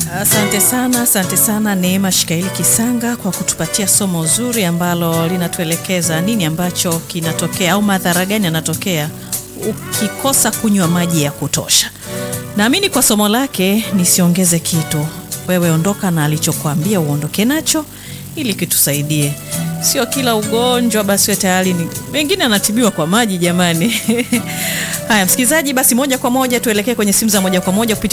Asante sana, asante sana Neema Shikaili Kisanga kwa kutupatia somo zuri ambalo linatuelekeza nini ambacho kinatokea au madhara gani yanatokea ukikosa kunywa maji ya kutosha. Naamini kwa somo lake nisiongeze kitu, wewe ondoka na alichokuambia uondoke nacho ili kitusaidie. Sio kila ugonjwa basi we tayari ni mengine anatibiwa kwa maji jamani. Haya msikilizaji, basi moja kwa moja tuelekee kwenye simu za moja kwa moja kupitia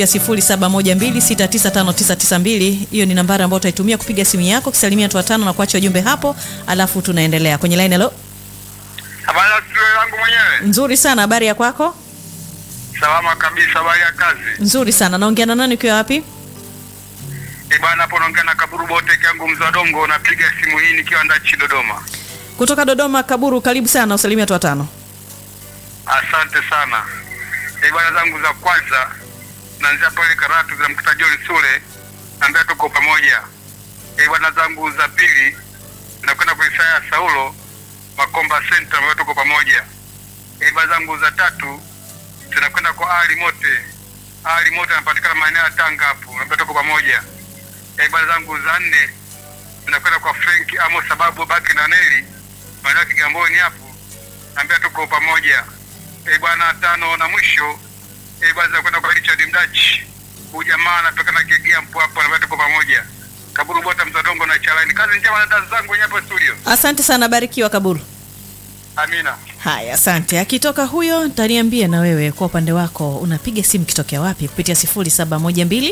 0712695992. Hiyo ni nambari ambayo utaitumia kupiga simu yako kisalimia watu watano na kuacha ujumbe hapo, alafu tunaendelea kwenye line. Hello, Habari ya studio yangu mwenyewe. nzuri sana. Habari ya kwako? Salama kabisa, habari ya kazi. Nzuri sana. Naongea na nani ukiwa wapi? Eh bwana, hapo naongea na Kaburu Bote yangu mzee wa Dongo, napiga simu hii nikiwa ndachi Dodoma. Kutoka Dodoma. Kaburu, karibu sana, usalimia watu watano. Asante sana. Eh bwana, zangu za kwanza naanzia pale Karatu za mkuta John Sule, naambia tuko pamoja. Eh bwana, zangu za pili nakwenda kwa Isaya Saulo Makomba Center, naambia tuko pamoja. Eh bwana, zangu za tatu tunakwenda kwa Ali Mote. Ali Mote anapatikana maeneo ya Tanga hapo, naambia tuko pamoja. Eh bwana, zangu za nne tunakwenda kwa Frank Amo sababu baki na Neli maeneo ya Kigamboni hapo, naambia tuko pamoja. Eh bwana, tano na mwisho eh bwana, tunakwenda kwa Richard Mdachi. Huyu jamaa anatokana Kegea mpo hapo, naambia tuko pamoja. Kaburu Bota Mzadongo na Chalani. Kazi njema na dada zangu wenye hapo studio. Asante sana, barikiwa Kaburu. Amina. Haya, asante. Akitoka huyo, taniambie na wewe kwa upande wako unapiga simu kitokea wapi kupitia 0712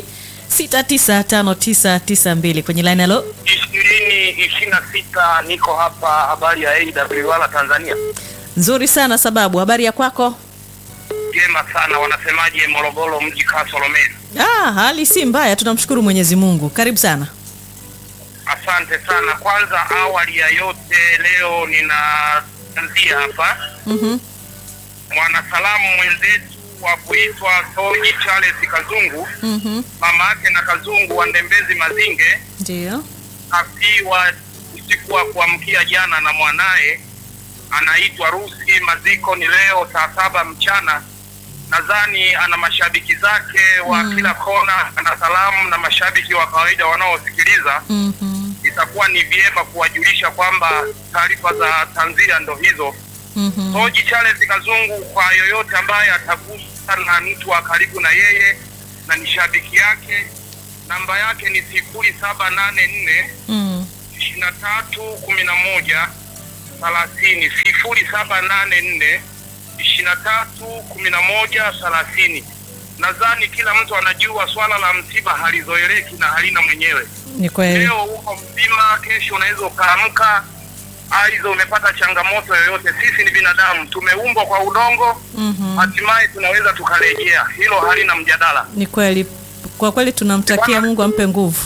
695992 kwenye line. Hello, ishirini ishirini na sita niko hapa habari ya AWR Tanzania. nzuri sana sababu. Habari ya kwako? Jema sana, wanasemaje Morogoro mji Kasolomeli? Ah, hali si mbaya, tunamshukuru Mwenyezi Mungu. Karibu sana. Asante sana. Kwanza awali ya yote, leo ninaanzia hapa Mhm. mwanasalamu mwenzetu wa kuitwa Soji Charles Kazungu, Mhm. mama yake na Kazungu wa Ndembezi Mazinge, Ndio. afiwa usiku wa kuamkia jana na mwanaye anaitwa Rusi. Maziko ni leo saa saba mchana. Nadhani ana mashabiki zake wa Mm. kila kona, ana salamu na mashabiki wa kawaida wanaosikiliza. Mhm. Itakuwa ni vyema kuwajulisha kwamba taarifa za tanzia ndo hizo. Mhm. Soji Charles Kazungu, kwa yoyote ambaye atagusa na mtu wa karibu na yeye na ni shabiki yake, namba yake ni sifuri saba nane nne Mm. ishirini na tatu kumi na moja thelathini sifuri saba nane nne ishirini na tatu kumi na moja thelathini. Nadhani kila mtu anajua swala la msiba halizoeleki na halina mwenyewe. Ni kweli. Leo uko mzima, kesho unaweza ukaamka aidha umepata changamoto yoyote. Sisi ni binadamu, tumeumbwa kwa udongo, Mhm. hatimaye tunaweza tukarejea. Hilo halina mjadala. Ni kweli. Kwa kweli tunamtakia Mungu ampe nguvu.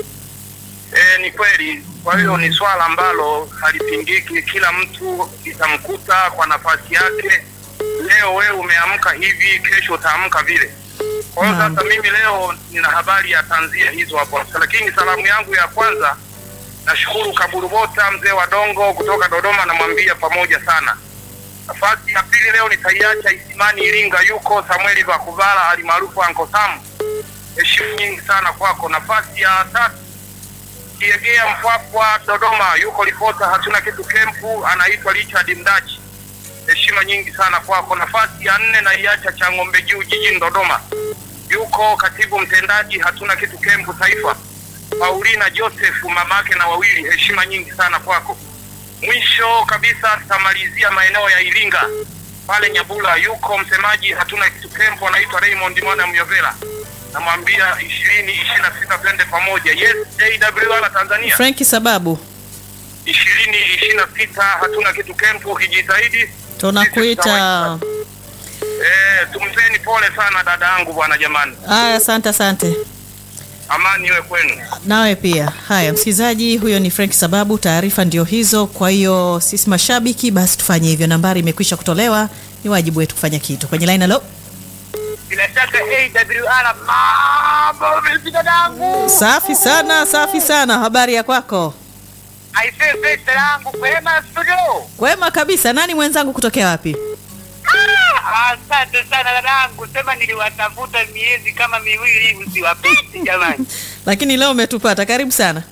E, ni kweli. Kwa hiyo ni swala ambalo halipingiki, kila mtu itamkuta kwa nafasi yake. Leo wewe umeamka hivi, kesho utaamka vile. Kwa hiyo Naam. sasa, mimi leo nina habari ya tanzia hizo hapo, lakini salamu yangu ya kwanza nashukuru Kaburu Bota, mzee wa Dongo kutoka Dodoma, namwambia pamoja sana. Nafasi ya pili leo nitaiacha Isimani Iringa, yuko Samueli Vakuvala alimaarufu Anko Sam, heshima nyingi sana kwako. Nafasi ya tatu Kiegea Mpwapwa Dodoma, yuko ripota hatuna kitu kempu, anaitwa Richard Mdachi, heshima nyingi sana kwako. Nafasi ya nne naiacha Chang'ombe Juu jijini Dodoma, yuko katibu mtendaji hatuna kitu kempu taifa, Paulina Joseph mamake na wawili, heshima nyingi sana kwako. Mwisho kabisa tutamalizia maeneo ya Iringa pale Nyabula, yuko msemaji hatuna kitu kempu, anaitwa Raymond Mwana Myovela, namwambia ishirini ishirini na sita twende pamoja. Yes, AWR Tanzania Franki sababu ishirini ishirini na sita hatuna kitu kempu, ukijitahidi tunakuita. eh, tumpeni pole sana dada yangu bwana, jamani, Aya, asante asante. amani iwe kwenu. Nawe pia. Haya, msikilizaji, huyo ni Frank Sababu. Taarifa ndio hizo. Kwa hiyo sisi mashabiki, basi tufanye hivyo. Nambari imekwisha kutolewa, ni wajibu wetu kufanya kitu kwenye line. Hello, Bila shaka AWR, mambo vipi dadangu? safi sana, safi sana. Habari ya kwako? Aisee, pesa yangu kwema studio. Kwema kabisa. Nani mwenzangu kutokea wapi? Ah, Asante sana dadangu, sema niliwatafuta miezi kama miwili hivi siwapiti jamani. lakini leo umetupata. Karibu sana.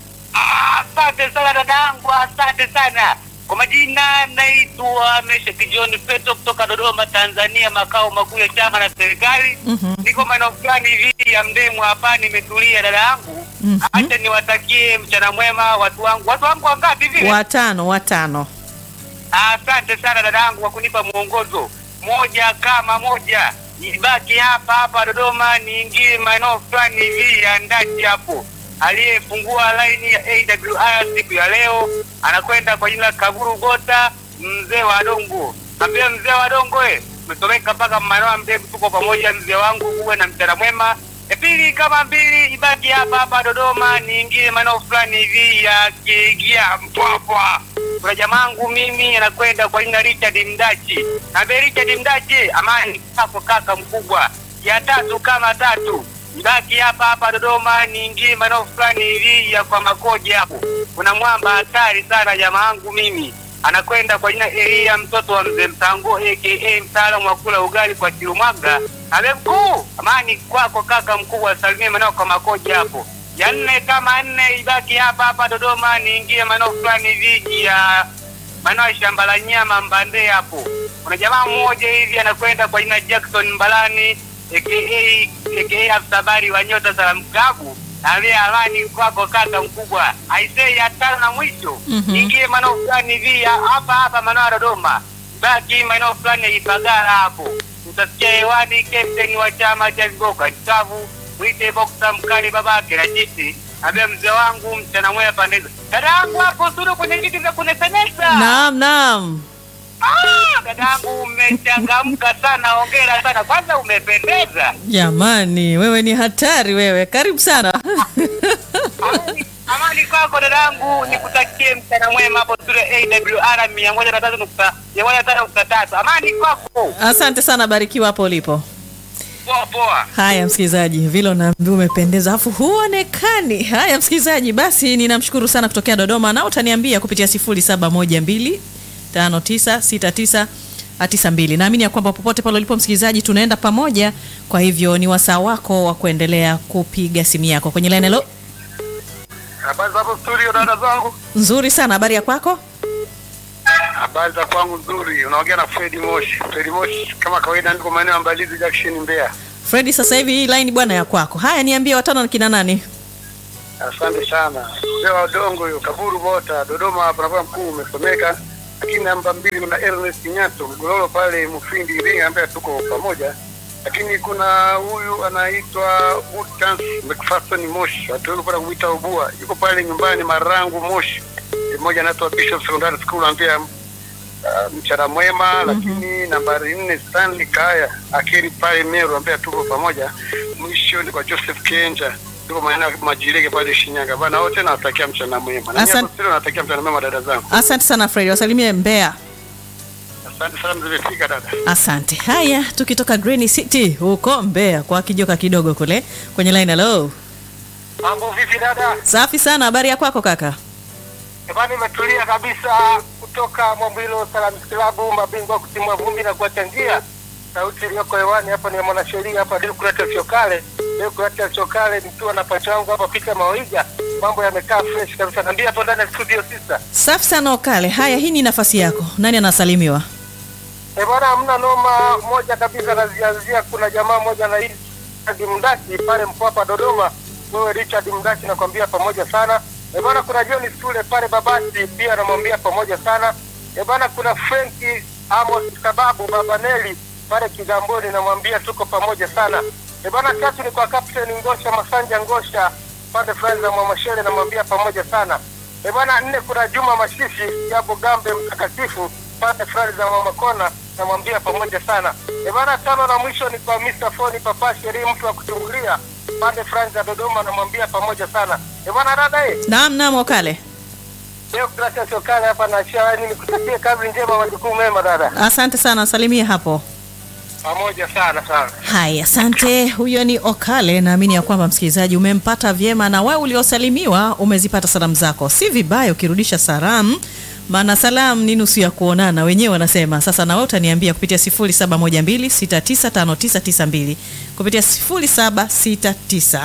Ah, Asante sana dadangu, asante sana. Kwa majina naitwa Meshaki John Petro kutoka Dodoma, Tanzania, makao makuu ya chama na serikali. Mhm. Niko maeneo fulani hivi ya Mdemu hapa, nimetulia dada yangu. Mhm. Acha niwatakie mchana mwema watu wangu. Watu wangu wangapi vile? Watano, watano. Asante sana dadangu kwa kunipa mwongozo. Moja kama moja, ibaki hapa hapa Dodoma, niingie maeneo fulani hivi ya ndani hapo. Aliyefungua laini ya AWR siku ya leo anakwenda kwa jina la Kaburu Gota, mzee wa Dongo. Ambia mzee wa Dongo, eh, umesomeka mpaka maeneo ya Mdemu, tuko pamoja mzee wangu, uwe na mchana mwema. Ya pili kama mbili, ibaki hapa hapa Dodoma, niingie maeneo fulani hivi ya Kigia Mpwapwa kuna jamangu mimi anakwenda kwa jina Richard Mdachi. Naambia Richard Mdachi, amani kwako kaka mkubwa. Ya tatu kama tatu, ibaki hapa hapa Dodoma, niingie maeneo fulani hivi ya kwa Makoje hapo. Kuna mwamba hatari sana jamaangu mimi anakwenda kwa jina Elia mtoto wa mzee Mtango aka mtaalamu wa kula ugali kwa Chirumwaga. Abe mkuu, amani kwako kaka mkubwa, salimie maeneo kwa Makoje hapo ya nne kama nne ibaki hapa hapa Dodoma, niingie maeneo fulani hivi ya maeneo ya shamba la nyama Mbande hapo. Kuna jamaa mmoja hivi anakwenda kwa jina Jackson Mbalani aka aka afisa habari wa Nyota za Mkabu. Naambia amani kwako kaka mkubwa. Aisee ya tano na mwisho Mhm. niingie maeneo fulani hivi ya hapa hapa maeneo ya Dodoma, baki maeneo fulani ya Ipagala hapo utasikia hewani captain wa chama cha vigoka Kitavu mwite boksa mkali babake na jiti ambia mzee wangu mchana mwema pandeza dada yangu hapo studio kwenye viti vya kunesanesa Naam, naam. ah, dada yangu umechangamka sana hongera sana kwanza umependeza Jamani, wewe ni hatari wewe. Karibu sana. Amani- amani kwako dada yangu nikutakie mchana mwema hapo studio AWR mia moja na tatu nukta mia moja na tano nukta tatu amani kwako Asante sana, barikiwa hapo ulipo. poa poa Haya msikilizaji, vile unaambiwa umependeza afu huonekani. Haya msikilizaji, basi ninamshukuru sana kutokea Dodoma, na utaniambia kupitia 0712 5969 92. Naamini ya kwamba popote pale ulipo msikilizaji, tunaenda pamoja. Kwa hivyo ni wasaa wako wa kuendelea kupiga simu yako kwenye line. Hello, Habari za hapo studio, dada zangu. nzuri sana. Habari ya kwako? Habari za kwangu nzuri. Unaongea na Fredi Moshi. Fredi Moshi kama kawaida, niko maeneo ya Mbalizi Junction, Mbeya. Fredi, sasa hivi hii line bwana ya kwako. Haya, niambie watano ni kina nani? Asante sana. Mzee wa Dongo huyo, Kaburu Bota, Dodoma hapa nakuwa mkuu umesomeka. Lakini namba mbili kuna Ernest Nyato, Mgololo pale Mufindi Iringa ambaye tuko pamoja. Lakini kuna huyu anaitwa Woodchance McPherson Moshi, watu wengi kupata kumwita Ubua. Yuko pale nyumbani Marangu Moshi. Mmoja anaitwa Bishop Secondary School ambia uh, mchana mwema lakini nambari nne Stanley Kaya akiri pale Meru ambaye tuko pamoja. Mwisho ni kwa Joseph Kenja tuko maeneo ya Majirege pale Shinyanga bana, wote nawatakia mchana mwema. Na Asante. mimi hapo nawatakia mchana mwema dada zangu. Asante sana Fredi, wasalimie Mbeya. Asante sana, zimefika dada. Asante. Haya, tukitoka Green City huko Mbeya kwa kijoka kidogo kule kwenye line. Hello, mambo vipi dada safi sana. Habari ya kwako kaka? Jamani, imetulia kabisa kutoka Mwambilo Salaam Klabu, mabingwa kutimua vumbi na kuacha njia. Sauti iliyoko hewani hapa ni ya mwanasheria hapa Deogratias Chokale. Deogratias Chokale nikiwa na pacha wangu hapa Peter Mawiga. Mambo yamekaa fresh kabisa. Naambia hapo ndani ya studio sisa. Safi sana Okale. Haya, hii ni nafasi yako. Nani anasalimiwa? Eh bwana, hamna noma moja kabisa nazianzia. Kuna jamaa mmoja na hii Richard Mdaki pale Mpwapa Dodoma. Wewe Richard Mdaki nakwambia pamoja sana. Eh bwana, kuna John Sule pale Babati pia namwambia pamoja sana. Eh bwana, kuna Frenki Amos Kababu Baba Neli pale Kigamboni namwambia tuko pamoja sana. Eh bwana, tatu ni kwa Captain Ngosha Masanja Ngosha pande fulani za Mwamashele namwambia pamoja sana. Eh bwana, nne kuna Juma Mashishi Jabo Gambe mtakatifu pande fulani za Mama Kona namwambia pamoja sana. Eh bwana, tano na mwisho ni kwa Mr. Foni Papa Sheri mtu wa kuchungulia pande fulani za Dodoma namwambia pamoja sana. Eh bwana, dada eh, Naam, naam Okale. leo Gracia Sokale hapa na Shawani nikutakie kazi njema, majukumu mema dada. Asante sana, salimie hapo. Pamoja sana sana. Haya, asante. Huyo ni Okale. Naamini ya kwamba msikilizaji umempata vyema, na wewe uliosalimiwa umezipata salamu zako. Si vibaya ukirudisha salamu, maana salamu ni nusu ya kuonana, wenyewe wanasema. Sasa na wewe utaniambia kupitia 0712695992 kupitia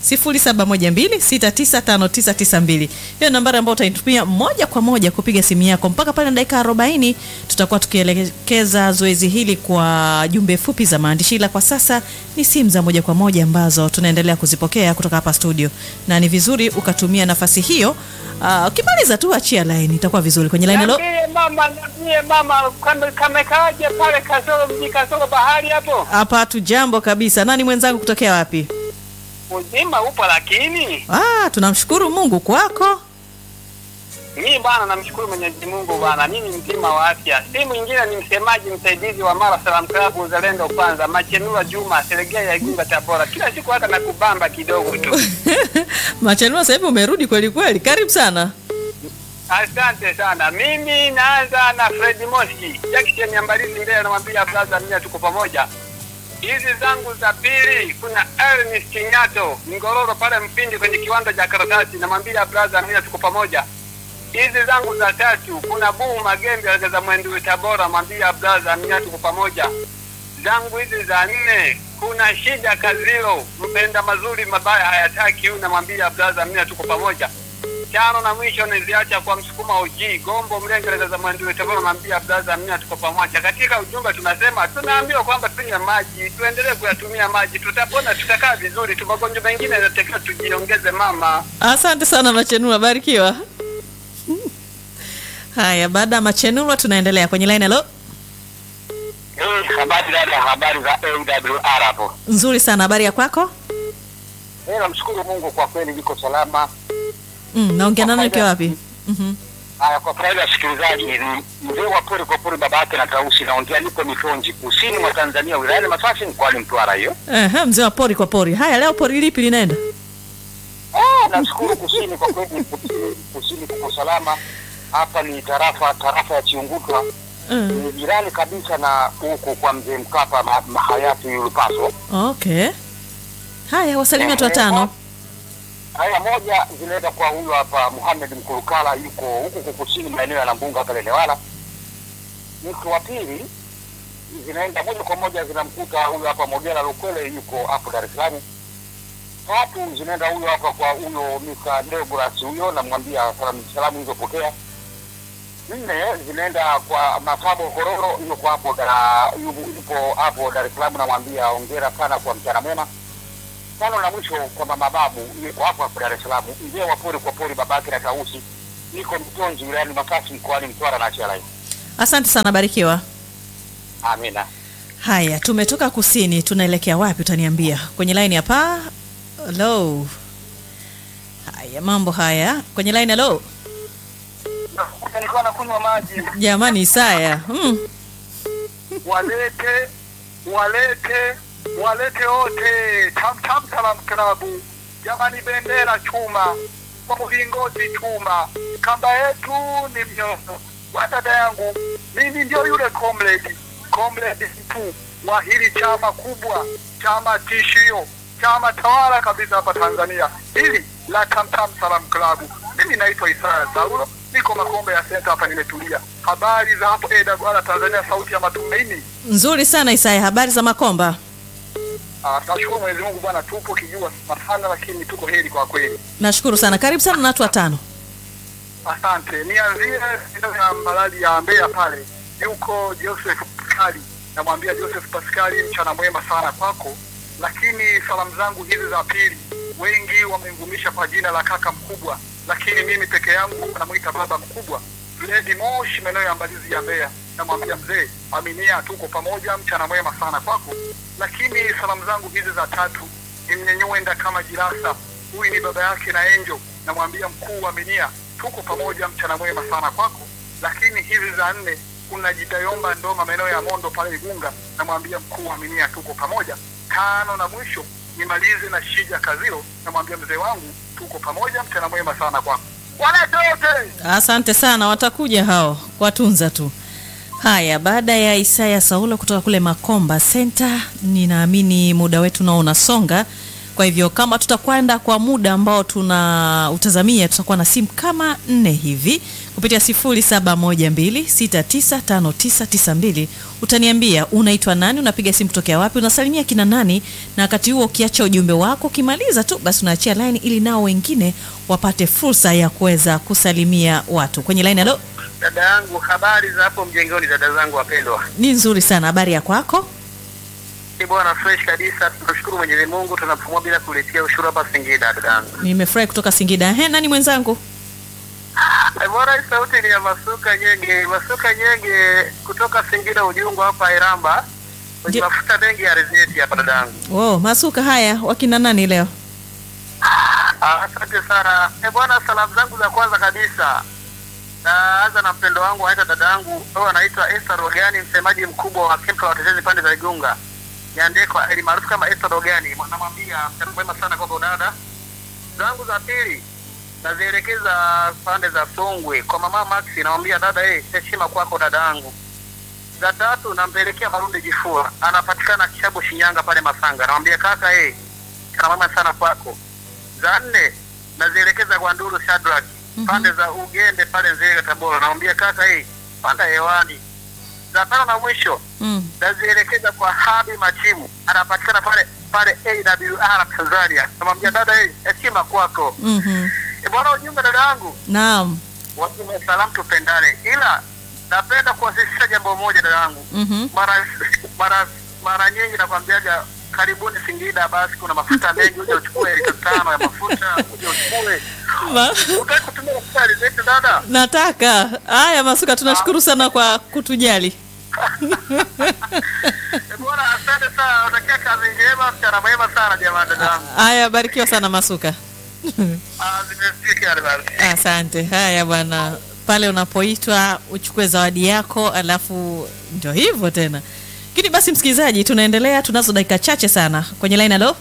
0712695992. Hiyo nambari ambayo utaitumia moja kwa moja kupiga simu yako mpaka pale na dakika 40 tutakuwa tukielekeza zoezi hili kwa jumbe fupi za maandishi, ila kwa sasa ni simu za moja kwa moja ambazo tunaendelea kuzipokea kutoka hapa studio, na ni vizuri ukatumia nafasi hiyo. Uh, ukimaliza tu achia line, itakuwa vizuri kwenye line. Hello, Niambie mama, niambie mama, kame- kamekaaje pale Kasoro mji Kasoro bahari hapo? hapa tu jambo kabisa. Nani mwenzangu kutokea wapi? Uzima upo lakini Ah, tunamshukuru Mungu kwako. mimi bwana, namshukuru Mwenyezi Mungu bwana, mimi mzima wa afya. Si mwingine ni msemaji msaidizi wa Mara Salam Club Uzalendo Kwanza, Machenua Juma, Selegea ya Igunga Tabora. Kila siku hata nakubamba kidogo tu. Machanua, sasa hivi umerudi kweli kweli, karibu sana. Asante sana. Mimi naanza na Fred Moski, Jackson Nyambalizi mbele, namwambia brother, mimi tuko pamoja. Hizi zangu za pili, kuna Ernest Nyato Ngororo pale Mpindi kwenye kiwanda cha karatasi, namwambia brother, mimi tuko pamoja. Hizi zangu za tatu, kuna Buu Magembe za Mwendui Tabora, mwambia brother, mimi tuko pamoja. Zangu hizi za nne, kuna Shija Kazilo, mpenda mazuri mabaya hayataki, huyu namwambia brother, mimi tuko pamoja tano na mwisho niziacha kwa msukuma uji gombo mlengereza za mwendui tabora naambia blaza mimi tuko pamoja katika ujumbe tunasema tunaambiwa kwamba tunywe maji tuendelee kuyatumia maji tutapona tutakaa vizuri tu magonjwa mengine yanatakiwa tujiongeze mama Asante sana Machenua, barikiwa. Haya, baada ya Machenua tunaendelea kwenye line. Hello, habari dada habari za awr hapo nzuri sana, habari ya kwako? Eh, namshukuru mungu kwa kweli niko salama Mm, naongea nani ukiwa wapi? Mhm. haya kwa faida ya wasikilizaji ni mzee wa pori kwa pori baba yake na tausi naongea niko mitonji kusini mwa tanzania wilayani masasi mkoani mtwara hiyo Ehe, mzee wa pori kwa pori. Haya, leo pori lipi linaenda? Ah, nashukuru kusini kwa kweli kusini, kusini kuko salama hapa ni tarafa tarafa ya chiungutwa Mm. ni jirani kabisa na huku kwa mzee mkapa ma, ma, hayati yulupaso Okay. Haya, wasalimia watu watano. haya moja zinaenda kwa huyu hapa Muhamed Mkurukala yuko huku huku kusini maeneo ya Nambunga hapa Lenewala. Mtu wa pili zinaenda moja kwa moja zinamkuta huyu hapa Mogera Lukwele yuko hapo Dar es Salaam. Tatu zinaenda huyo hapa kwa huyo Mr. Deograss huyo namwambia salamu salamu hizo pokea. Nne zinaenda kwa Masabo Kororo yuko hapo Dar yupo yupo hapo Dar es Salaam namwambia hongera sana kwa mchana mwema tano na mwisho kwa mama babu yuko hapo hapo Dar es Salaam, mzee wa pori kwa pori, babake na tausi, niko Mtonji wilayani Masasi mkoani Mtwara na Chalai. Asante sana, barikiwa. Amina. Haya, tumetoka kusini, tunaelekea wapi? Utaniambia kwenye line hapa. Hello. Haya, mambo haya kwenye line. Hello, nilikuwa nakunywa maji jamani, Isaya. Mm. walete walete walete wote tam tam salam klabu jamani bendera chuma kwa mlingoti chuma kamba yetu ni mnyono wa dada yangu mimi ndio yule comrade comrade mkuu wa hili chama kubwa chama tishio chama tawala kabisa hapa Tanzania hili la tam tam salam klabu mimi naitwa Isaya Saulo niko Makombe ya senta hapa nimetulia habari za hapo AWR Tanzania sauti ya matumaini Nzuri sana Isaya, habari za Makomba? Ah, tunashukuru Mwenyezi Mungu bwana, tupo kijua sana, lakini tuko heri kwa kweli. Nashukuru sana, karibu sana na watu watano. Asante. Nianzie eneo ya Malali ya Mbeya pale, yuko Joseph Pascali. Namwambia Joseph Pascali, mchana mwema sana kwako, lakini salamu zangu hizi za pili, wengi wamemvumisha kwa jina la kaka mkubwa, lakini mimi peke yangu namwita baba mkubwa, Lady Moshi, maeneo ya Mbalizi ya Mbeya. Namwambia mzee, aminia, tuko pamoja, mchana mwema sana kwako. Lakini salamu zangu hizi za tatu nimnyenyuenda kama Jirasa, huyu ni baba yake na Enjo. Namwambia mkuu, aminia, tuko pamoja, mchana mwema sana kwako. Lakini hizi za nne kuna Jitayomba Ndoma, maeneo ya Mondo pale Igunga. Namwambia mkuu, aminia, tuko pamoja. Tano na mwisho nimalize na Shija Kaziro, namwambia mzee wangu, tuko pamoja, mchana mwema sana kwako. Walete wote Asante sana, watakuja hao watunza tu. Haya, baada ya Isaya Saulo kutoka kule Makomba Center, ninaamini muda wetu nao unasonga. Kwa hivyo kama tutakwenda kwa muda ambao tuna utazamia, tutakuwa na simu kama nne hivi kupitia 0712695992 utaniambia unaitwa nani, unapiga simu kutokea wapi, unasalimia kina nani, na wakati huo ukiacha ujumbe wako, ukimaliza tu basi unaachia line ili nao wengine wapate fursa ya kuweza kusalimia watu kwenye line. Halo, Dada yangu, habari za hapo mjengoni, dada zangu wapendwa. ni nzuri sana, habari ya kwako? Ni bwana fresh kabisa, tunashukuru Mwenyezi Mungu, tunapumua bila kuletea ushuru hapa Singida, dada yangu. Nimefurahi kutoka Singida. He, nani mwenzangu? Eh, Bwana, hii sauti ni ya Masuka Nyenge, Masuka Nyenge kutoka Singida Ujungu hapa Iramba, kwenye Ndi- mafuta mengi ya alizeti hapa dada yangu. Oh, Masuka, haya wakina nani leo? Ah, Asante sana. Eh, bwana, salamu zangu za kwanza kabisa naanza na mpendo wangu anaitwa dada yangu huyo anaitwa Esther Rogani, msemaji mkubwa wa kempa wa watetezi pande za Igunga, niandikwa eli maarufu kama Esther Rogani. Namwambia mchana mwema sana kwa dada zangu. Za pili nazielekeza pande za Songwe kwa mama Maxi, namwambia dada, eh, heshima kwako dada yangu. Za tatu nampelekea Marundi Jifua, anapatikana Kishabu Shinyanga pale Masanga, namwambia kaka, eh, kana mama sana kwako za nne nazielekeza kwa Nduru Shadrack pande za Ugende pale Nzega Tabora, namwambia kaka, hii panda hewani. Za tano na mwisho Mm. nazielekeza kwa Habi Machimu, anapatikana pale pale AWR Tanzania, namwambia dada, hii heshima kwako. Mhm. E bwana, ujumbe dada yangu, Naam. watume salamu, tupendane, ila napenda kuwasisitiza jambo moja dada yangu Mhm. mara mara mara nyingi nakwambiaga karibuni Singida, basi kuna mafuta mengi, uje uchukue lita tano ya mafuta, uje uchukue. Ma- Utaki kutumia mafuta ya alizeti dada? Nataka. Haya Masuka, tunashukuru sana kwa kutujali. Eh, Bwana, asante sana, natakia kazi njema, mchana mwema sana jamani, dada yangu. Haya, barikiwa sana Masuka. Ah, zimefika basi. Asante. Haya bwana, pale unapoitwa uchukue zawadi yako, alafu ndio hivyo tena. Lakini basi, msikilizaji, tunaendelea, tunazo dakika chache sana kwenye line. Halo,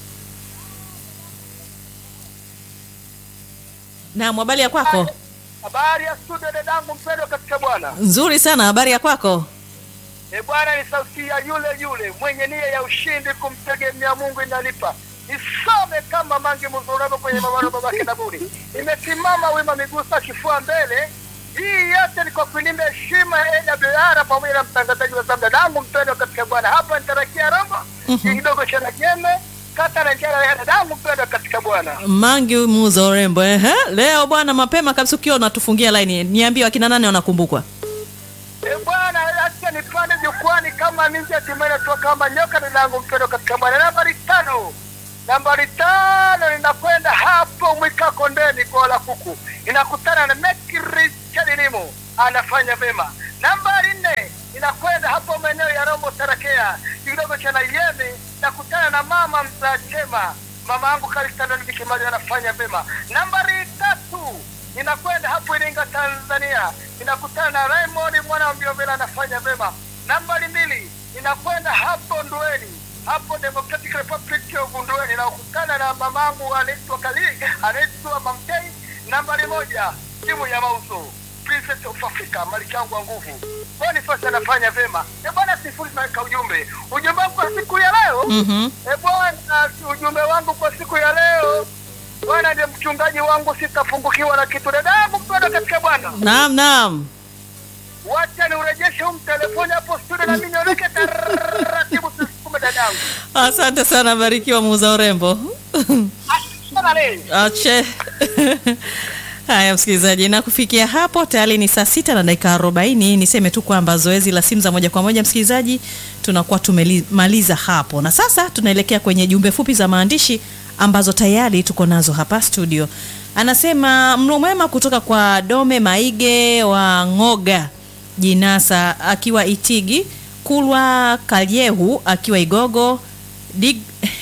naam, habari ya kwako? Habari ya studio dadangu mpendwa katika Bwana. Nzuri sana, habari ya kwako? E Bwana, ni sauti ya yule yule mwenye nia ya ushindi, kumtegemea Mungu inalipa. Nisome kama mangi mzuraba kwenye mabano babake Daburi, imesimama wima, miguu sa kifua mbele. Hii yote ni kwa kulinda heshima ya AWR pamoja na mtangazaji wa zamu dadangu mpendwa katika Bwana. Hapa nitarakia Rombo kidogo cha Najeme kata na njara ya dadangu mpendwa katika Bwana. Mangi muuza urembo ehe. Leo bwana, mapema kabisa ukiwa unatufungia line, niambie wakina nane wanakumbukwa. E Bwana, acha nipande jukwani kama ninja timene tu kama nyoka dadangu mpendwa katika Bwana. Nambari tano, nambari tano ninakwenda hapo Mwika Kondeni kwa la kuku, inakutana na Mekri Chadilimu anafanya vema. Nambari nne inakwenda hapo maeneo ya Rombo Tarakea kidogo cha Nayemi, nakutana na mama mzaa chema mama yangu Kalistandani Bikimali anafanya vema. Nambari tatu inakwenda hapo Iringa Tanzania, inakutana na Raymond mwana wa Mbiovela anafanya vema. Nambari mbili inakwenda hapo Ndweni, hapo Democratic Republic of Ndweni, inakutana na mamangu anaitwa Kali, anaitwa Mamtei. Nambari moja timu ya mauzo Princess of Africa, malichangu wa nguvu Boniface anafanya vema. E bwana, sifuri naweka ujumbe, ujumbe wangu kwa siku ya leo Mhm. E bwana, ujumbe wangu kwa siku ya leo bwana, ndiye mchungaji wangu, sitafungukiwa na kitu. Dadangu mpendwa katika Bwana, Naam, naam. wacha niurejeshe huu telefoni hapo studio, na mimi niondoke taratibu, tusukume dadangu. Asante sana, barikiwa muuza urembo. Sana leo. Ache. Haya msikilizaji, na kufikia hapo tayari ni saa sita na dakika arobaini. Niseme tu kwamba zoezi la simu za moja kwa moja msikilizaji, tunakuwa tumemaliza hapo, na sasa tunaelekea kwenye jumbe fupi za maandishi ambazo tayari tuko nazo hapa studio. Anasema mlo mwema kutoka kwa Dome Maige wa Ngoga Jinasa akiwa Itigi, Kulwa Kalyehu akiwa Igogo, Dig,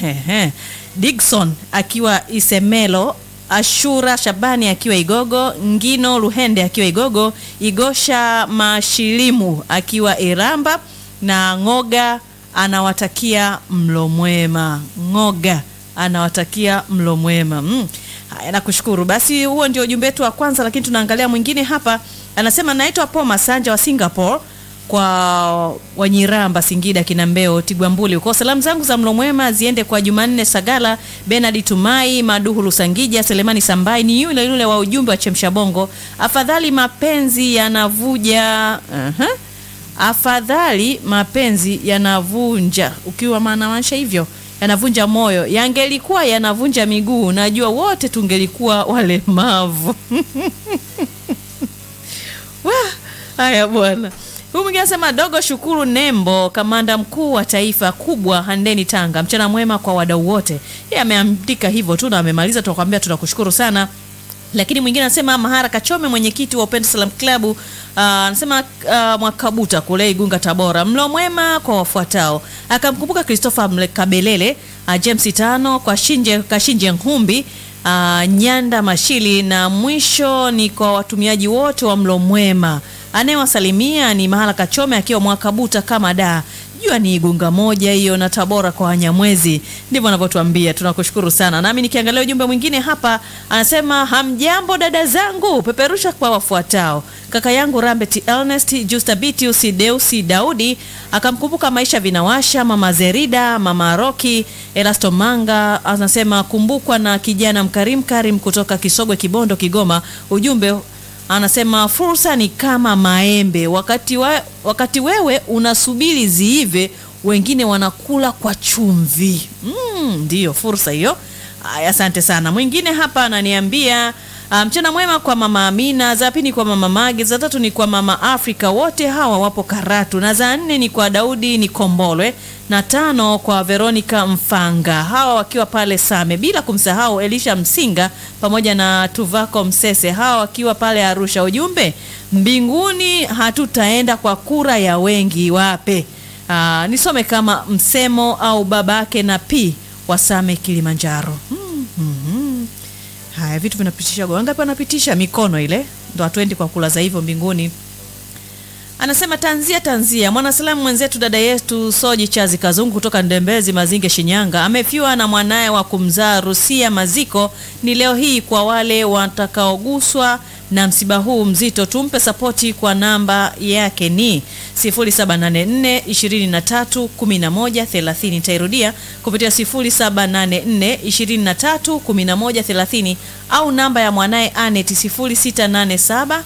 Digson akiwa Isemelo, Ashura Shabani akiwa Igogo, Ngino Luhende akiwa Igogo, Igosha Mashilimu akiwa Iramba na Ngoga anawatakia mlo mwema. Ngoga anawatakia mlo mwema. Mm. Haya, nakushukuru. Basi huo ndio ujumbe wetu wa kwanza, lakini tunaangalia mwingine hapa. Anasema naitwa Paul Masanja wa Singapore kwa Wanyiramba, Singida, Kinambeo, Tigwambuli huko. Salamu zangu za mlo mwema ziende kwa Jumanne Sagala, Benard Tumai, Maduhu Lusangija, Selemani Sambai, ni yule yule wa ujumbe wa Chemsha Bongo. Afadhali mapenzi yanavuja uh-huh. Afadhali mapenzi yanavunja, ukiwa maanamaanisha hivyo yanavunja moyo, yangelikuwa yanavunja miguu, najua wote tungelikuwa walemavu. Wah, haya bwana. Huyu mwingine anasema dogo Shukuru Nembo, kamanda mkuu wa taifa kubwa Handeni Tanga, mchana mwema kwa wadau wote. Yeye ameandika hivyo tu na amemaliza, tunakwambia tunakushukuru sana. Lakini mwingine anasema Mahara Kachome, mwenyekiti wa Upendo Salam Club, anasema uh, Mwakabuta kule Igunga, Tabora, mlo mwema kwa wafuatao. Akamkumbuka Christopher Kabelele, uh, James Tano kwa Shinje Kashinje Nkumbi uh, Nyanda Mashili, na mwisho ni kwa watumiaji wote wa mlo mwema. Anayewasalimia ni Mahala Kachome akiwa Mwakabuta kama da jua ni Igunga moja hiyo na Tabora kwa Wanyamwezi, ndivyo anavyotuambia. Tunakushukuru sana. Nami nikiangalia ujumbe mwingine hapa, anasema hamjambo dada zangu, peperusha kwa wafuatao. Kaka yangu Rambet Ernest, Justa Bitius, Deusi Daudi, akamkumbuka maisha vinawasha, mama Zerida, mama Roki, Elasto Manga, anasema kumbukwa na kijana mkarim Karim kutoka Kisogwe, Kibondo, Kigoma. Ujumbe anasema fursa ni kama maembe, wakati, wa, wakati wewe unasubiri ziive, wengine wanakula kwa chumvi. Mm, ndiyo fursa hiyo. Aya, asante sana. Mwingine hapa ananiambia mchana um, mwema kwa mama Amina, za pili ni kwa mama Mage, za tatu ni kwa mama Afrika, wote hawa wapo Karatu, na za nne ni kwa Daudi ni Kombolwe, na tano kwa Veronica Mfanga, hawa wakiwa pale Same, bila kumsahau Elisha Msinga pamoja na Tuvako Msese, hawa wakiwa pale Arusha. Ujumbe, mbinguni hatutaenda kwa kura ya wengi, wape Aa, nisome kama msemo au babake na pi wasame Kilimanjaro. hmm, hmm, hmm. Haya vitu vinapitisha wangapi? Wanapitisha mikono ile, ndo hatuendi kwa kula za hivyo mbinguni. Anasema tanzia tanzia, mwanasalamu mwenzetu dada yetu Soji Chazi Kazungu kutoka Ndembezi Mazinge, Shinyanga, amefiwa na mwanaye wa kumzaa Rusia Maziko. Ni leo hii kwa wale watakaoguswa na msiba huu mzito, tumpe sapoti kwa namba yake ni 0784 23 11 30. Nitairudia kupitia 0784 23 11 30 au namba ya mwanaye Anet 0687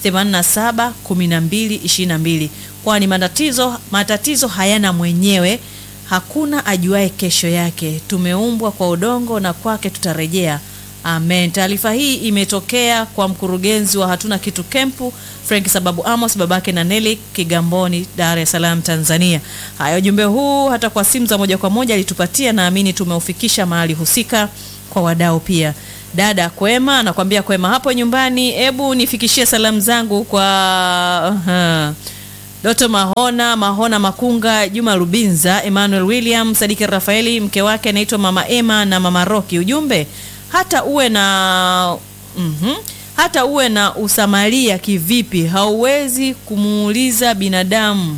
87 12 22, kwani matatizo matatizo hayana mwenyewe, hakuna ajuaye kesho yake. Tumeumbwa kwa udongo na kwake tutarejea. Amen. Taarifa hii imetokea kwa mkurugenzi wa hatuna kitu kempu Frank Sababu Amos, babake na Neli Kigamboni, Dar es Salaam, Tanzania. Haya, ujumbe huu hata kwa simu za moja kwa moja alitupatia, naamini tumeufikisha mahali husika kwa wadau pia. Dada Kwema anakwambia Kwema hapo nyumbani, hebu nifikishie salamu zangu kwa uh, Doto Mahona Mahona Makunga, Juma Rubinza, Emmanuel William, Sadiki Rafaeli, mke wake anaitwa Mama Emma na Mama Roki. Ujumbe hata uwe na mm -hmm, hata uwe na usamaria kivipi, hauwezi kumuuliza binadamu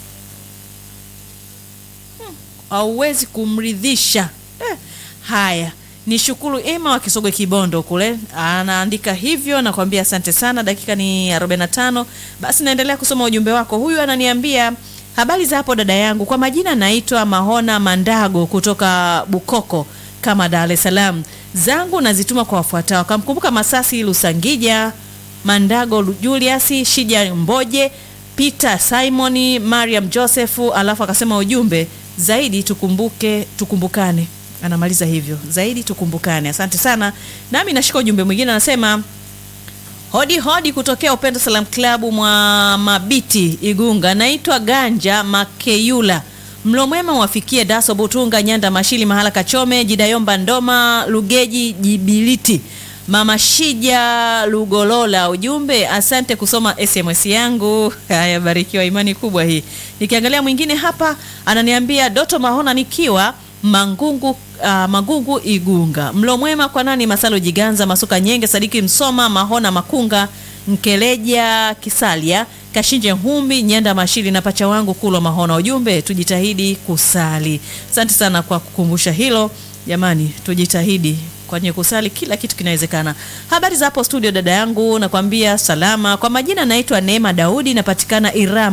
hmm, hauwezi kumridhisha eh. Haya, ni shukuru Emma wa Kisogwe Kibondo kule anaandika hivyo, nakwambia asante sana. Dakika ni 45, basi naendelea kusoma ujumbe wako. Huyu ananiambia habari za hapo dada yangu, kwa majina naitwa Mahona Mandago kutoka Bukoko kama Dar es Salaam zangu nazituma kwa wafuatao. Akamkumbuka Masasi Lusangija, Mandago Julius, Shija Mboje, Peter Simoni, Mariam Joseph, alafu akasema ujumbe zaidi tukumbuke, tukumbukane. Anamaliza hivyo, zaidi tukumbukane. Asante sana, nami nashika ujumbe mwingine, anasema hodi hodi kutokea Upendo Salam Club mwa Mabiti Igunga, naitwa Ganja Makeyula mlo mwema wafikie Daso Butunga, Nyanda Mashili, Mahala Kachome, Jidayomba Ndoma, Lugeji Jibiliti, Mama Shija Lugolola. Ujumbe, asante kusoma SMS yangu. Haya, barikiwa, imani kubwa hii. Nikiangalia mwingine hapa ananiambia Doto Mahona nikiwa Mangungu, uh, Mangungu Igunga, mlo mwema kwa nani? Masalo Jiganza, Masuka Nyenge, Sadiki Msoma, Mahona Makunga, Nkeleja Kisalia Kashinje Humbi Nyanda Mashili na pacha wangu Kulwa Mahona. Ujumbe, tujitahidi kusali. Asante sana kwa kukumbusha hilo jamani, tujitahidi kwenye kusali, kila kitu kinawezekana. Habari za hapo studio, dada yangu, nakwambia salama. Kwa majina naitwa Neema Daudi, napatikana Iramba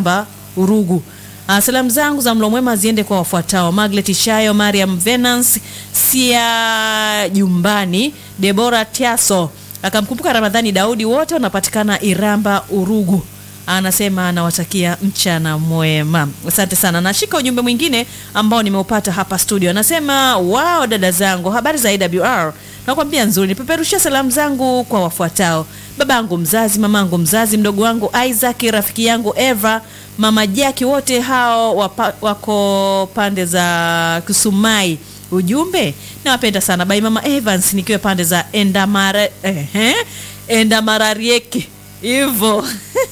Urugu. Ah, salamu zangu za mlo mwema ziende kwa wafuatao: Maglet Shayo, Mariam Venance, Sia Jumbani, Debora Tiaso, akamkumbuka Ramadhani Daudi, wote wanapatikana Iramba Urugu. Anasema anawatakia mchana mwema. Asante sana. Nashika ujumbe mwingine ambao nimeupata hapa studio. Anasema wao, dada zangu, habari za AWR nakwambia nzuri. Nipeperushia salamu zangu kwa wafuatao: babangu mzazi, mamangu mzazi, mdogo wangu Isaac, rafiki yangu Eva, mama Jaki, wote hao wapa, wako pande za Kusumai. Ujumbe, nawapenda sana bai mama Evans, nikiwa pande za Endamara, ehe, Endamararieke hivyo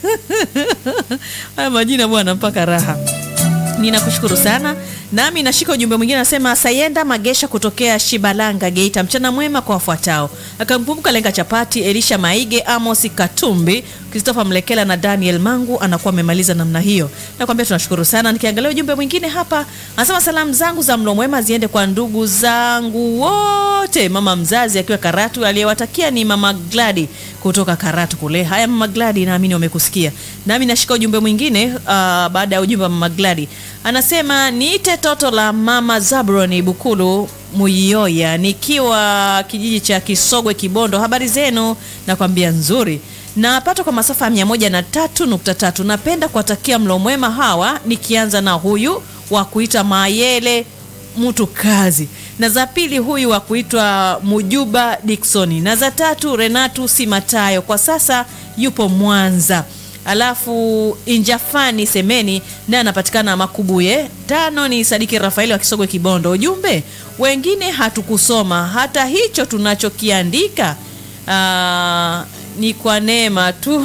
haya majina bwana, mpaka raha. Ninakushukuru sana. Nami nashika ujumbe mwingine, anasema Sayenda Magesha kutokea Shibalanga, Geita. Mchana mwema kwa wafuatao: akamkumbuka Lenga Chapati, Elisha Maige, Amos Katumbi, Christopher Mlekela na Daniel Mangu. Anakuwa amemaliza namna hiyo, nakwambia tunashukuru sana. Nikiangalia ujumbe mwingine hapa, anasema salamu zangu za mlo mwema ziende kwa ndugu zangu wote, mama mzazi akiwa Karatu, aliyewatakia ni mama Gladi kutoka Karatu kule. Haya mama Gladi, naamini wamekusikia. Nami nashika ujumbe mwingine uh, baada ya ujumbe wa mama Gladi anasema niite toto la mama Zabroni Bukulu Muyoya, nikiwa kijiji cha Kisogwe Kibondo. Habari zenu? Nakwambia nzuri, napata kwa masafa ya mia moja na tatu nukta tatu. Napenda kuwatakia mlo mwema hawa, nikianza na huyu wa kuita Mayele mtu kazi, na za pili huyu wa kuitwa Mujuba Diksoni, na za tatu Renatu Simatayo, kwa sasa yupo Mwanza. Alafu Injafani Semeni naye anapatikana Makubuye. Tano ni Sadiki Rafaeli wa Kisogwe Kibondo. Ujumbe, wengine hatukusoma hata hicho tunachokiandika aa, ni kwa neema tu.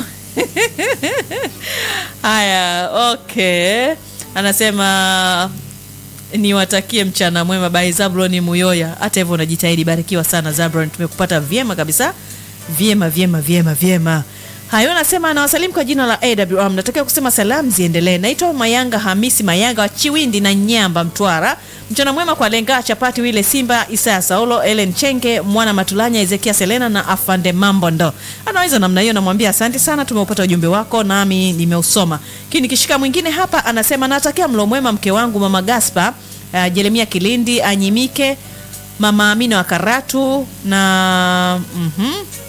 Haya, okay, anasema niwatakie mchana mwema bai Zabloni Muyoya. Hata hivyo unajitahidi, barikiwa sana Zablon, tumekupata vyema kabisa, vyema vyema vyema vyema. Hayo anasema anawasalimu kwa jina la AWR. Mnatakiwa kusema salamu ziendelee. Naitwa Mayanga Hamisi Mayanga wa Chiwindi na Nyamba, Mtwara. Mchana mwema kwa Lenga Chapati, Wile Simba, Isaya Saulo, Ellen Chenge, Mwana Matulanya, Ezekia Selena na Afande Mambo. Ndo anaweza namna hiyo. Namwambia asante sana, tumeupata ujumbe wako nami nimeusoma. Kini kishika mwingine hapa anasema natakia mlo mwema mke wangu mama Gaspa, uh, Jeremia Kilindi, Anyimike, mama Amina wa Karatu na mhm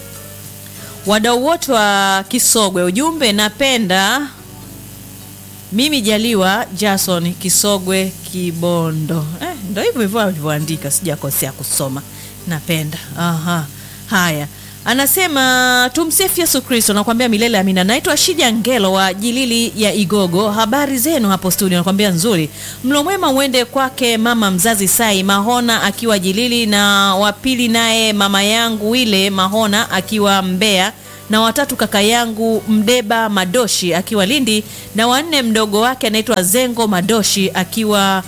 wadau wote wa Kisogwe. Ujumbe, napenda mimi Jaliwa Jason Kisogwe Kibondo. Eh, ndo hivyo hivyo alivyoandika, sijakosea kusoma. Napenda. Aha. Haya, anasema tumsifu Yesu Kristo, nakwambia milele amina. Naitwa Shija Ngelo wa Jilili ya Igogo. Habari zenu hapo studio? Nakwambia nzuri. Mlo mwema uende kwake mama mzazi Sai Mahona akiwa Jilili, na wa pili naye mama yangu ile Mahona akiwa Mbeya, na watatu kaka yangu Mdeba Madoshi akiwa Lindi, na wanne mdogo wake anaitwa Zengo Madoshi akiwa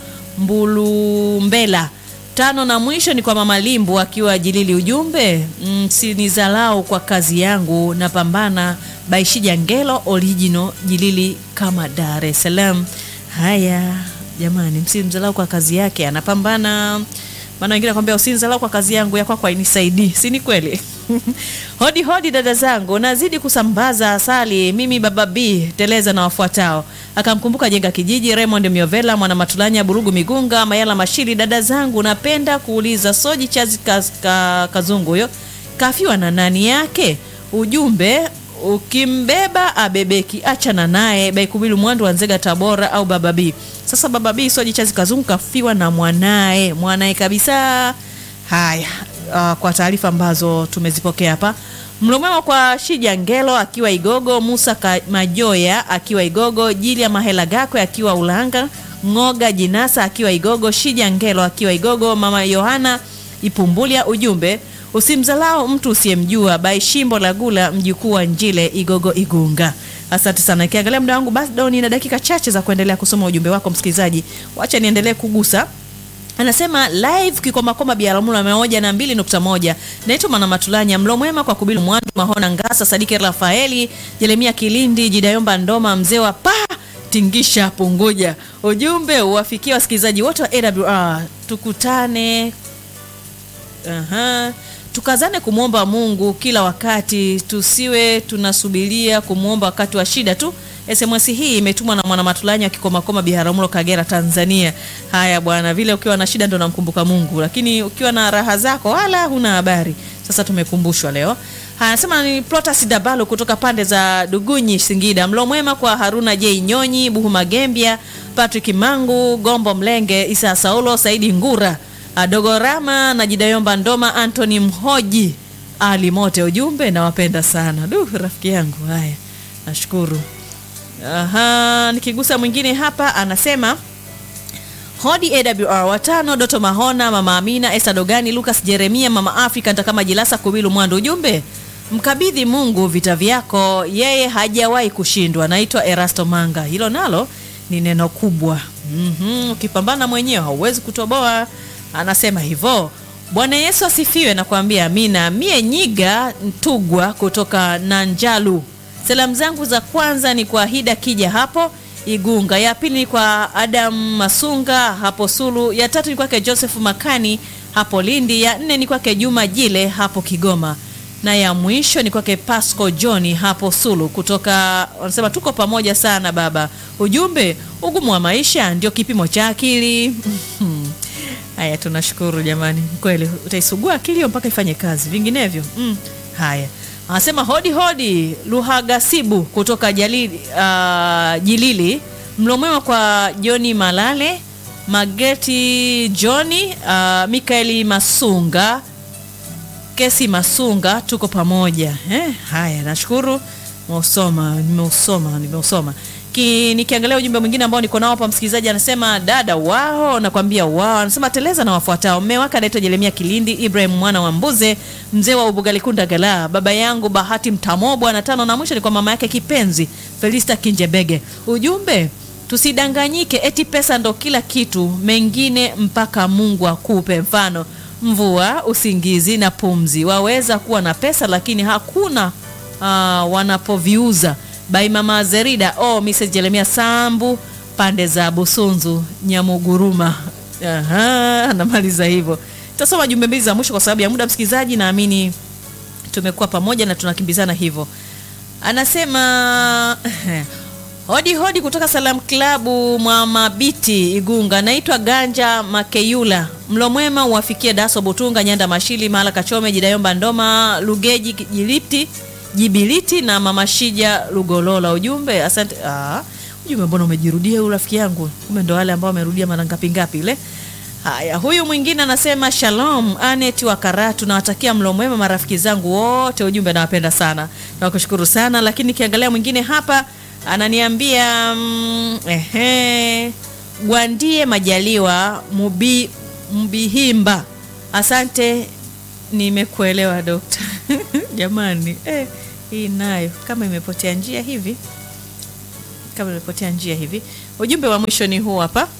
Mbulumbela tano na mwisho ni kwa mama Limbu akiwa Jilili. Ujumbe, msinizalau kwa kazi yangu, napambana. Baishija Ngelo original Jilili kama Dar es Salaam. Haya jamani, msimzalau kwa kazi yake, anapambana. Maana wengine nakwambia usinizalau kwa kazi yangu, ya kwako hainisaidii, si ni kweli? Hodi hodi dada zangu, nazidi kusambaza asali. Mimi baba B teleza na wafuatao, akamkumbuka jenga kijiji, Raymond Miovela, mwana Matulanya, Burugu Migunga, Mayala Mashili. Dada zangu, napenda kuuliza Soji Chazi kaz, ka, Kazungu huyo kafiwa na nani yake? Ujumbe, ukimbeba abebeki, achana naye. Baikubilu Mwandu wa Nzega, Tabora au baba B. Sasa baba B Soji Chazi Kazungu kafiwa na mwanaye, mwanaye kabisa. Haya, uh, kwa taarifa ambazo tumezipokea hapa, mlo mwema kwa Shija Ngelo akiwa Igogo, Musa Ka Majoya akiwa Igogo, Jilia Mahela Gakwe akiwa Ulanga, Ngoga Jinasa akiwa Igogo, Shija Ngelo akiwa Igogo, mama Yohana Ipumbulia. Ujumbe, usimzalao mtu usiyemjua. Bai Shimbo la Gula, mjukuu wa Njile, Igogo Igunga. Asante sana. Ikiangalia muda wangu bado nina dakika chache za kuendelea kusoma ujumbe wako msikilizaji, wacha niendelee kugusa Anasema live kikomakoma biaramula mia moja na mbili nukta moja. Naitwa Mwana Matulanya, mlo mwema kwa Kubilu Mwandu, Mahona Ngasa, Sadiki Rafaeli, Jeremia Kilindi, Jidayomba Ndoma, mzee wa pa tingisha Punguja. Ujumbe uwafikia wasikilizaji wote wa AWR, tukutane Aha. Tukazane kumwomba Mungu kila wakati, tusiwe tunasubiria kumwomba wakati wa shida tu. SMS hii imetumwa na mwana Matulanya wa Kikomakoma Biharamulo Kagera Tanzania. Haya bwana, vile ukiwa na shida ndo namkumbuka Mungu, lakini ukiwa na raha zako wala huna habari. Sasa tumekumbushwa leo. Haya, anasema ni Plotas Dabalo kutoka pande za Dugunyi Singida. Mlo mwema kwa Haruna J Nyonyi, Buhuma Gembia, Patrick Mangu, Gombo Mlenge, Isa Saulo, Saidi Ngura, Dogorama na Jidayomba Ndoma, Anthony Mhoji, Ali Mote. Ujumbe nawapenda sana. Du, rafiki yangu. Haya, nashukuru. Aha, nikigusa mwingine hapa anasema Hodi AWR watano Doto Mahona, Mama Amina, Esther Dogani, Lucas Jeremia, Mama Afrika Ntakama Jilasa Kubilu Mwandu. Ujumbe mkabidhi Mungu vita vyako, yeye hajawahi kushindwa. Naitwa Erasto Manga. Hilo nalo ni neno kubwa. Mhm, ukipambana mwenyewe hauwezi kutoboa. Anasema hivyo. Bwana Yesu asifiwe na kuambia amina. Mie Nyiga Ntugwa kutoka Nanjalu. Salamu zangu za kwanza ni kwa Hida Kija hapo Igunga, ya pili ni kwa Adam Masunga hapo Sulu, ya tatu ni kwake Joseph Makani hapo Lindi, ya nne ni kwake Juma Jile hapo Kigoma, na ya mwisho ni kwake Pasco Johni hapo Sulu. Kutoka wanasema tuko pamoja sana baba. Ujumbe, ugumu wa maisha ndio kipimo cha akili. Haya, tunashukuru jamani, kweli utaisugua akili hiyo mpaka ifanye kazi, vinginevyo mm. Haya, anasema hodi hodi, Luhagasibu kutoka Jalili, uh, Jilili. Mlo mwema kwa Joni Malale, Mageti Joni, uh, Mikaeli Masunga, Kesi Masunga, tuko pamoja eh. Haya, nashukuru, nimeusoma nimeusoma nimeusoma Ki, nikiangalia ujumbe mwingine ambao niko nao hapa, msikilizaji anasema dada wao, nakwambia wao, anasema teleza na wafuatao. Mme wake anaitwa Jeremia Kilindi, Ibrahim mwana wa Mbuze, mzee wa Ubugalikunda Gala, baba yangu Bahati Mtamobwa, na tano na mwisho ni kwa mama yake kipenzi Felista Kinjebege. Ujumbe tusidanganyike, eti pesa ndo kila kitu, mengine mpaka Mungu akupe. Mfano mvua, usingizi na pumzi. Waweza kuwa na pesa lakini hakuna uh, wanapoviuza by mama Zerida oh, Mrs. Jeremia Sambu pande za Busunzu Nyamuguruma. Aha, anamaliza hivyo. Tasoma jumbe mbili za mwisho kwa sababu ya muda, msikilizaji, naamini tumekuwa pamoja na tunakimbizana hivyo. Anasema hodi hodi kutoka Salam Klabu mwa Mabiti Igunga, naitwa Ganja Makeyula. Mlo mwema uwafikie Daso Butunga, Nyanda Mashili, Mahala Kachome, Jidayomba Ndoma, Lugeji Jilipti Jibiliti na Mama Shija Lugolola. Ujumbe asante. Ah, ujumbe mbona umejirudia huyu rafiki yangu? Kumbe ndo wale ambao wamerudia mara ngapi ngapi ile. Haya, huyu mwingine anasema Shalom Anet wa Karatu, nawatakia mlo mwema marafiki zangu wote. Ujumbe nawapenda sana, nakushukuru sana. Lakini nikiangalia mwingine hapa ananiambia mm, ehe, Gwandie Majaliwa Mubi, Mbihimba, asante nimekuelewa dokta. Jamani eh, hii nayo kama imepotea njia hivi, kama imepotea njia hivi. Ujumbe wa mwisho ni huu hapa.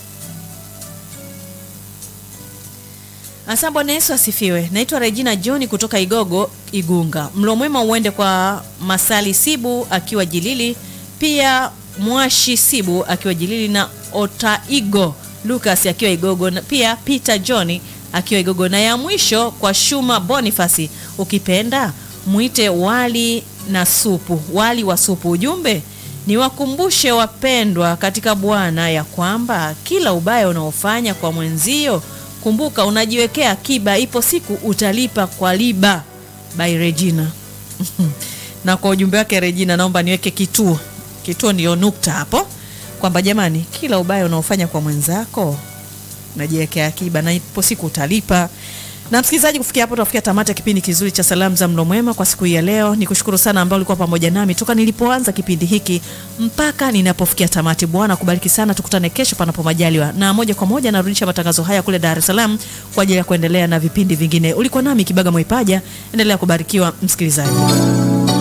Asa, Bwana Yesu asifiwe. Naitwa Regina John kutoka Igogo, Igunga. Mlo mwema uende kwa Masali Sibu akiwa Jilili, pia Mwashi Sibu akiwa Jilili na Otaigo Lucas akiwa Igogo, na pia Peter John akiwa Igogo, na ya mwisho kwa Shuma Bonifasi, ukipenda mwite wali na supu, wali wa supu. Ujumbe niwakumbushe wapendwa katika Bwana ya kwamba kila ubaya unaofanya kwa mwenzio kumbuka unajiwekea akiba, ipo siku utalipa kwa liba. By Regina. na kwa ujumbe wake Regina, naomba niweke kituo, kituo ndio nukta hapo, kwamba jamani, kila ubaya unaofanya kwa mwenzako unajiwekea akiba na ipo siku utalipa. Na msikilizaji, kufikia hapo tunafikia tamati ya kipindi kizuri cha salamu za mlo mwema kwa siku hii ya leo. Nikushukuru sana ambao ulikuwa pamoja nami toka nilipoanza kipindi hiki mpaka ninapofikia tamati. Bwana kubariki sana, tukutane kesho panapo majaliwa, na moja kwa moja narudisha matangazo haya kule Dar es Salaam kwa ajili ya kuendelea na vipindi vingine. Ulikuwa nami Kibaga Mwaipaja, endelea kubarikiwa msikilizaji.